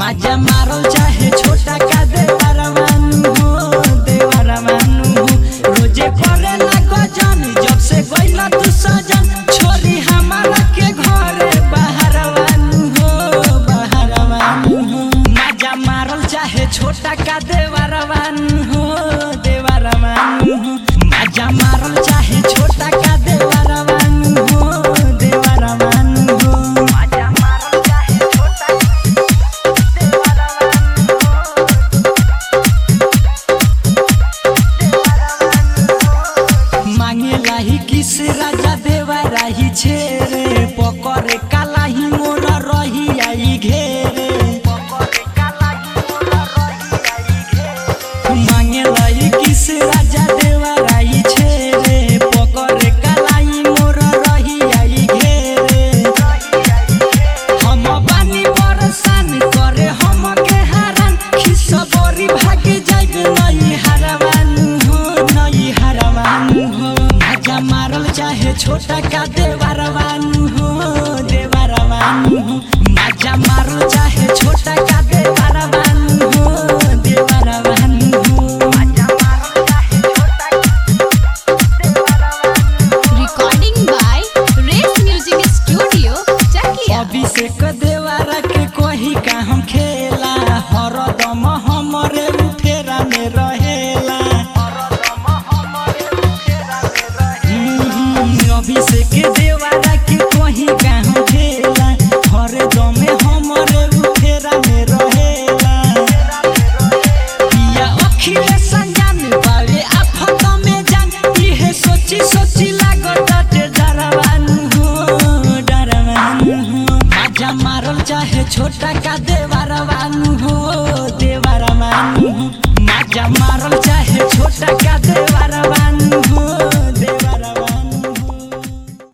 माजा मारल चाहे छोटा का देवरवानु हो देवरवानु हो रोजे करे लागो जन जब से गइला तू सजन छोरी हमारा के घरे बाहरवानु हो बाहरवानु हो माजा मारल चाहे छोटा का देवरवानु हो देवरवानु हो माजा मारल चाहे छोटा का देवरवानु हो देवरवानु हो माजा मारल चाहे छोटा मांगे लाही किस राजा देवा राही छेरे पकड़े कालाही मोर रही आई घेरे मांगे लाही किस राजा देवा राही छेरे पकड़े कालाही मोर रही आई घेरे हम बानी बरसान करे हम के हारान खिस बरी भागे जाइब नई हरवानु हो नई हरवानु हो मजा मारल चाहे छोटा का देवरवानु हो देवरवानु हो मजा मारल चाहे छोटा का देवरवानु हो देवरवानु हो मजा मारल चाहे छोटा Recording by Race Music Studio, Chakia. Abhishek देवारा के कोही का हम खेला हरदम हमरे फेरा में रहेला हम्म, अभिषेक देवारा के कोही का हम खेला हरदम हमरे फेरा में रहेला पिया अखिलेश संजान बावे आफत में जान इहे सोची सोची लागत ते डरवानु हो डरवानु हो माजा मारल चाहे छोटा का देवरवानु हो देवरवानु हो माजा मारल